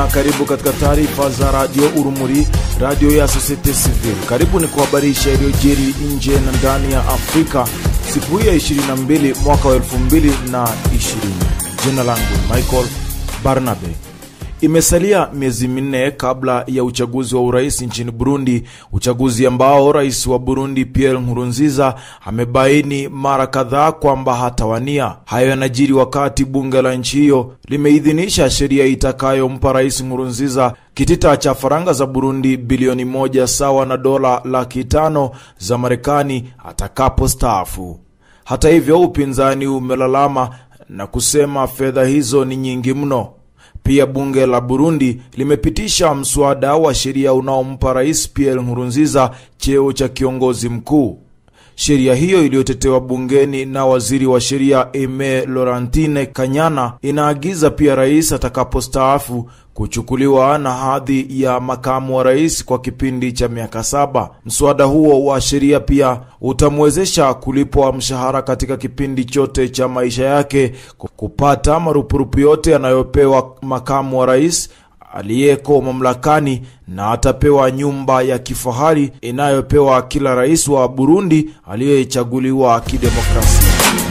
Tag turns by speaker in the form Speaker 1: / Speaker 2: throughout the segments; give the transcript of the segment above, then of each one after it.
Speaker 1: na karibu katika taarifa za radio Urumuri, radio ya Societe Civil. Karibu ni kuhabarisha iliyojiri nje na ndani ya Afrika siku hii ya 22 mwaka wa 2020. Jina langu Michael Barnabe. Imesalia miezi minne kabla ya uchaguzi wa urais nchini Burundi, uchaguzi ambao rais wa Burundi Pierre Nkurunziza amebaini mara kadhaa kwamba hatawania. Hayo yanajiri wakati bunge la nchi hiyo limeidhinisha sheria itakayompa rais Nkurunziza kitita cha faranga za Burundi bilioni moja sawa na dola laki tano za Marekani atakapostaafu. Hata hivyo, upinzani umelalama na kusema fedha hizo ni nyingi mno. Pia bunge la Burundi limepitisha mswada wa sheria unaompa rais Pierre Nkurunziza cheo cha kiongozi mkuu. Sheria hiyo iliyotetewa bungeni na waziri wa sheria Aime Laurentine Kanyana inaagiza pia rais atakapostaafu kuchukuliwa na hadhi ya makamu wa rais kwa kipindi cha miaka saba. Mswada huo wa sheria pia utamwezesha kulipwa mshahara katika kipindi chote cha maisha yake, kupata marupurupu yote yanayopewa makamu wa rais aliyeko mamlakani na atapewa nyumba ya kifahari inayopewa kila rais wa Burundi aliyechaguliwa kidemokrasia.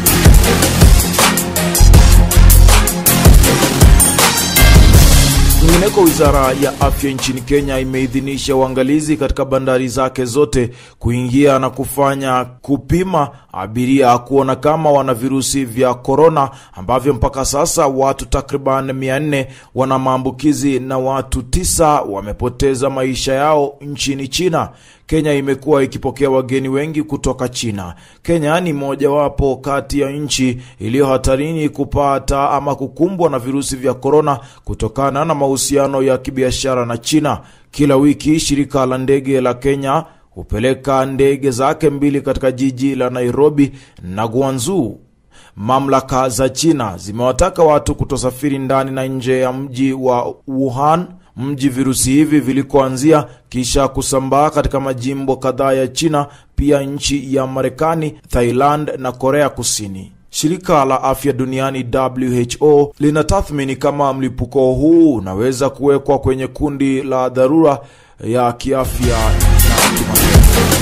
Speaker 1: Kwingineko, wizara ya afya nchini Kenya imeidhinisha uangalizi katika bandari zake zote kuingia na kufanya kupima abiria kuona kama wana virusi vya korona, ambavyo mpaka sasa watu takriban 400 wana maambukizi na watu tisa wamepoteza maisha yao nchini China. Kenya imekuwa ikipokea wageni wengi kutoka China. Kenya ni mojawapo kati ya nchi iliyo hatarini kupata ama kukumbwa na virusi vya korona kutokana na mahusiano ya kibiashara na China. Kila wiki shirika la ndege la Kenya hupeleka ndege zake mbili katika jiji la Nairobi na Guangzhou. Mamlaka za China zimewataka watu kutosafiri ndani na nje ya mji wa Wuhan, mji virusi hivi vilikoanzia kisha kusambaa katika majimbo kadhaa ya China, pia nchi ya Marekani, Thailand na Korea Kusini. Shirika la afya duniani WHO linatathmini kama mlipuko huu unaweza kuwekwa kwenye kundi la dharura ya kiafya na kimataifa.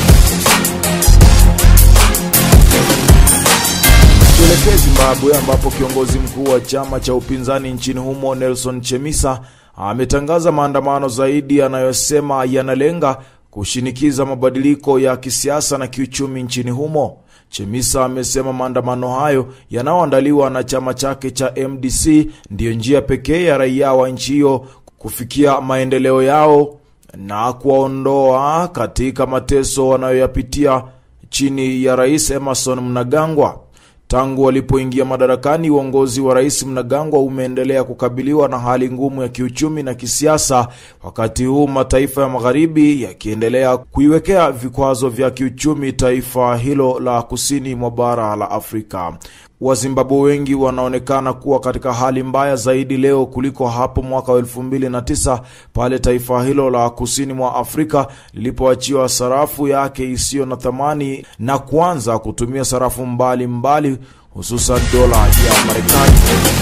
Speaker 1: Tuelekee Zimbabwe ambapo kiongozi mkuu wa chama cha upinzani nchini humo Nelson Chamisa ametangaza maandamano zaidi yanayosema yanalenga kushinikiza mabadiliko ya kisiasa na kiuchumi nchini humo. Chemisa amesema maandamano hayo yanayoandaliwa na chama chake cha MDC ndiyo njia pekee ya raia wa nchi hiyo kufikia maendeleo yao na kuwaondoa katika mateso wanayoyapitia chini ya Rais Emerson Mnangagwa. Tangu walipoingia madarakani, uongozi wa Rais Mnangagwa umeendelea kukabiliwa na hali ngumu ya kiuchumi na kisiasa, wakati huu mataifa ya magharibi yakiendelea kuiwekea vikwazo vya kiuchumi taifa hilo la kusini mwa bara la Afrika. Wazimbabwe wengi wanaonekana kuwa katika hali mbaya zaidi leo kuliko hapo mwaka wa elfu mbili na tisa pale taifa hilo la kusini mwa Afrika lilipoachiwa sarafu yake isiyo na thamani na kuanza kutumia sarafu mbalimbali hususan dola ya Marekani.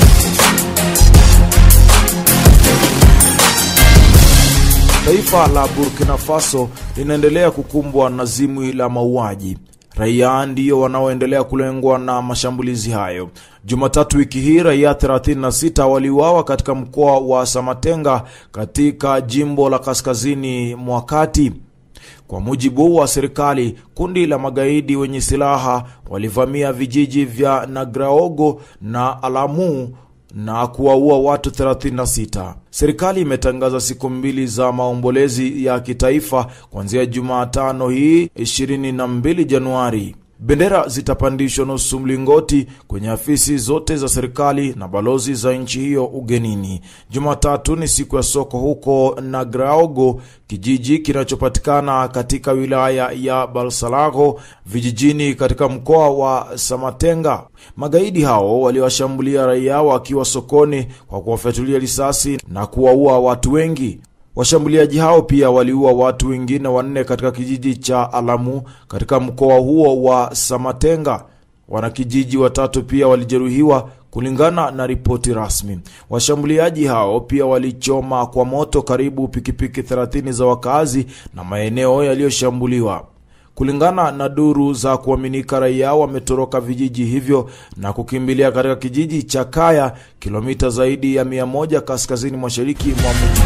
Speaker 1: Taifa la Burkina Faso linaendelea kukumbwa na zimwi la mauaji. Raia ndiyo wanaoendelea kulengwa na mashambulizi hayo. Jumatatu wiki hii raia 36 waliuawa katika mkoa wa Samatenga katika jimbo la kaskazini mwa kati. Kwa mujibu wa serikali, kundi la magaidi wenye silaha walivamia vijiji vya Nagraogo na Alamu na kuwaua watu 36. Serikali imetangaza siku mbili za maombolezi ya kitaifa kuanzia Jumatano hii 22 Januari. Bendera zitapandishwa nusu mlingoti kwenye afisi zote za serikali na balozi za nchi hiyo ugenini. Jumatatu ni siku ya soko huko Nagraogo, kijiji kinachopatikana katika wilaya ya Balsalago vijijini katika mkoa wa Samatenga. Magaidi hao waliwashambulia raia wakiwa sokoni kwa kuwafyatulia risasi na kuwaua watu wengi. Washambuliaji hao pia waliua watu wengine wanne katika kijiji cha Alamu katika mkoa huo wa Samatenga. Wanakijiji watatu pia walijeruhiwa kulingana na ripoti rasmi. Washambuliaji hao pia walichoma kwa moto karibu pikipiki 30 za wakazi na maeneo yaliyoshambuliwa. Kulingana na duru za kuaminika, raia wametoroka vijiji hivyo na kukimbilia katika kijiji cha Kaya, kilomita zaidi ya 100 kaskazini mashariki mwa mji.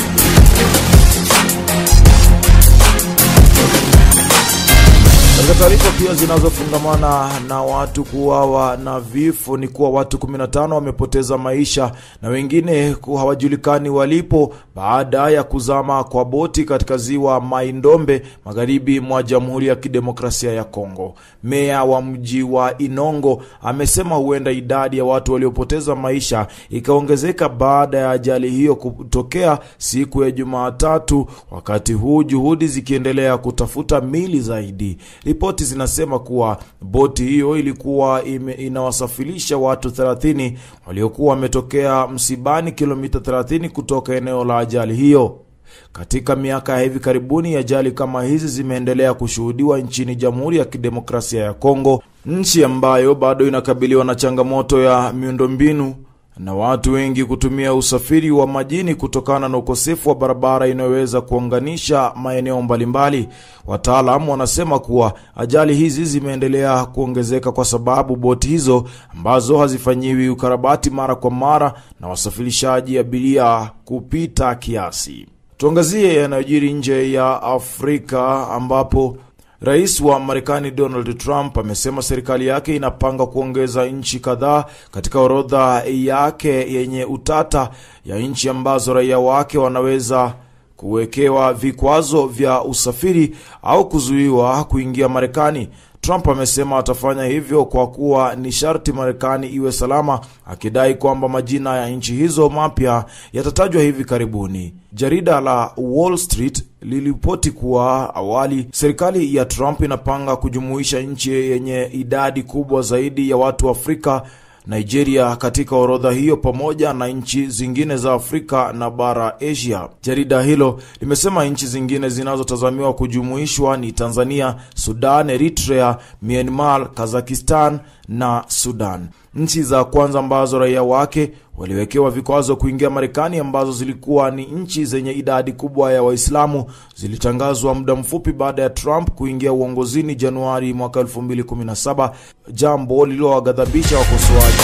Speaker 1: Katika taarifa pia zinazofungamana na watu kuuawa na vifo ni kuwa watu 15 wamepoteza maisha na wengine hawajulikani walipo baada ya kuzama kwa boti katika ziwa Mai-Ndombe magharibi mwa Jamhuri ya Kidemokrasia ya Kongo. Meya wa mji wa Inongo amesema huenda idadi ya watu waliopoteza maisha ikaongezeka baada ya ajali hiyo kutokea siku ya Jumatatu, wakati huu juhudi zikiendelea kutafuta mili zaidi. Ripoti zinasema kuwa boti hiyo ilikuwa ime, inawasafirisha watu 30 waliokuwa wametokea msibani kilomita 30 kutoka eneo la ajali hiyo. Katika miaka ya hivi karibuni, ajali kama hizi zimeendelea kushuhudiwa nchini Jamhuri ya Kidemokrasia ya Kongo, nchi ambayo bado inakabiliwa na changamoto ya miundombinu na watu wengi kutumia usafiri wa majini kutokana na ukosefu wa barabara inayoweza kuunganisha maeneo mbalimbali. Wataalamu wanasema kuwa ajali hizi zimeendelea kuongezeka kwa sababu boti hizo ambazo hazifanyiwi ukarabati mara kwa mara na wasafirishaji abiria kupita kiasi. Tuangazie yanayojiri nje ya Afrika ambapo Rais wa Marekani Donald Trump amesema serikali yake inapanga kuongeza nchi kadhaa katika orodha yake yenye utata ya nchi ambazo raia wake wanaweza kuwekewa vikwazo vya usafiri au kuzuiwa kuingia Marekani. Trump amesema atafanya hivyo kwa kuwa ni sharti Marekani iwe salama, akidai kwamba majina ya nchi hizo mapya yatatajwa hivi karibuni. Jarida la Wall Street liliripoti kuwa awali serikali ya Trump inapanga kujumuisha nchi yenye idadi kubwa zaidi ya watu wa Afrika Nigeria katika orodha hiyo pamoja na nchi zingine za Afrika na bara Asia. Jarida hilo limesema nchi zingine zinazotazamiwa kujumuishwa ni Tanzania, Sudan, Eritrea, Myanmar, Kazakhstan na Sudan. Nchi za kwanza ambazo raia wake waliwekewa vikwazo kuingia Marekani ambazo zilikuwa ni nchi zenye idadi kubwa ya Waislamu zilitangazwa muda mfupi baada ya Trump kuingia uongozini Januari mwaka 2017, jambo lililowaghadhabisha wakosoaji.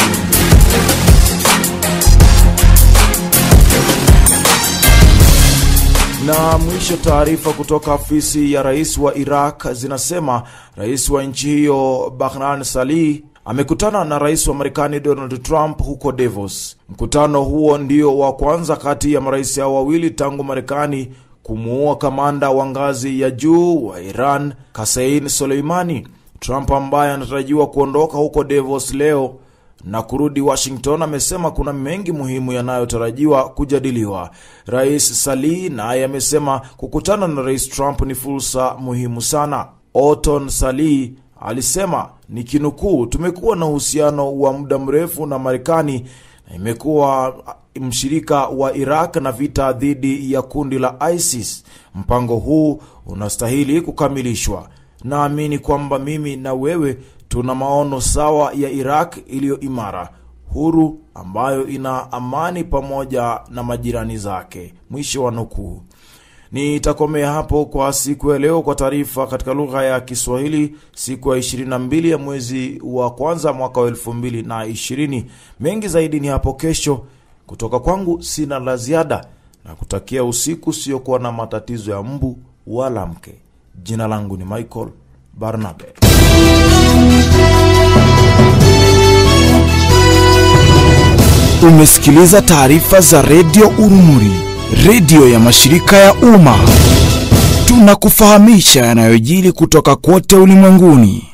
Speaker 1: Na mwisho, taarifa kutoka afisi ya rais wa Iraq zinasema rais wa nchi hiyo Bahran Salih amekutana na rais wa Marekani Donald Trump huko Davos. Mkutano huo ndio wa kwanza kati ya marais hao wawili tangu Marekani kumuua kamanda wa ngazi ya juu wa Iran Kasein Soleimani. Trump ambaye anatarajiwa kuondoka huko Davos leo na kurudi Washington amesema kuna mengi muhimu yanayotarajiwa kujadiliwa. Rais Salih naye amesema kukutana na rais Trump ni fursa muhimu sana. Oton Salih alisema ni kinukuu, tumekuwa na uhusiano wa muda mrefu na Marekani na imekuwa mshirika wa Iraq na vita dhidi ya kundi la ISIS. Mpango huu unastahili kukamilishwa. Naamini kwamba mimi na wewe tuna maono sawa ya Iraq iliyo imara, huru, ambayo ina amani pamoja na majirani zake. Mwisho wa nukuu. Nitakomea hapo kwa siku ya leo kwa taarifa katika lugha ya Kiswahili, siku ya 22 ya mwezi wa kwanza mwaka wa 2020. Mengi zaidi ni hapo kesho. Kutoka kwangu sina la ziada na kutakia usiku usiokuwa na matatizo ya mbu wala mke. Jina langu ni Michael Barnabe.
Speaker 2: Umesikiliza taarifa za redio Urumuri, redio ya mashirika ya umma. Tunakufahamisha yanayojiri kutoka kote ulimwenguni.